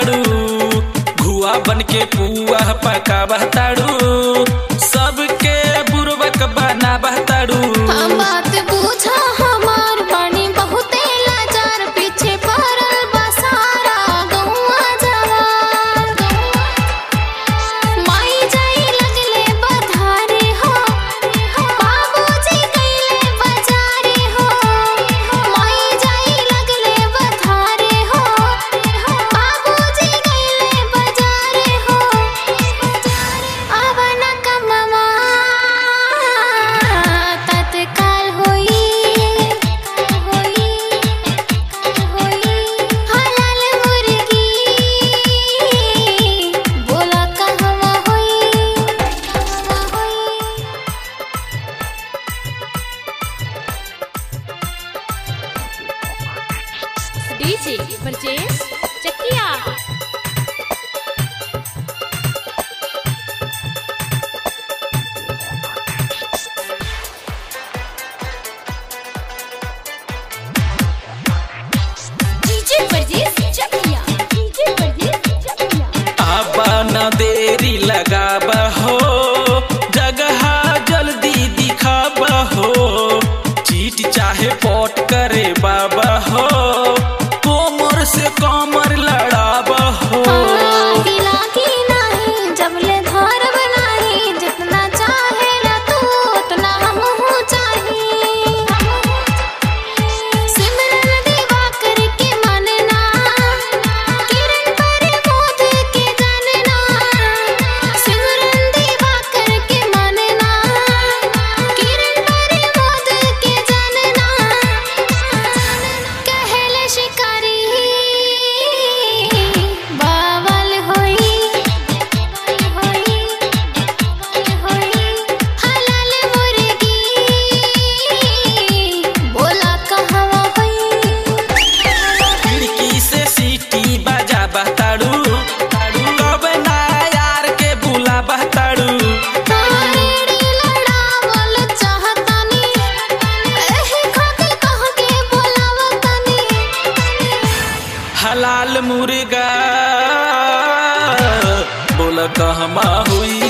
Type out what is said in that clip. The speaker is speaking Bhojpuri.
बहताड़ू घुआ बन के पुआ पका बहताड़ू सबके बुरबक बना बहताड़ू हम बात पूछा हमार बानी बहुते लाचार पीछे पड़ल बसारा गौआ जवार माई जाई लगले बधारे हो बाबूजी गईले बजारे हो माई जाई लगले बधारे हो बाबूजी गईले बजारे हो आवन कमवा तत्काल होई होई होई हलाल मुर्गी बोला कहवा होई कहवा होई DJ purchase Chakia DJ purchase Chakia DJ purchase Chakia आबा न देरी लगाब हो जगह जल्दी दिखाब हो चीट चाहे पट करे बाबा हो कोमर से कमर लड़ाब हो गिला की नाही जबले धार बनाही जितना चाहे ला तू उतना हमहू चाही सिमरन दीवा करके मानना किरण पर मोद के जानना सिमरन दीवा करके मानना किरण पर मोद के जानना कहले शिकारी बावल होई होई होई हलाल मुर्गी बोला कहवा होई खिड़की से सीटी बजा बहताड़ू कब ना यार के बुला बहताड़ू तारेड़ी लड़ावल चाहतानी एही खातिर कह के बोलावतानी हलाल मुर्गा बोल कहमा हुई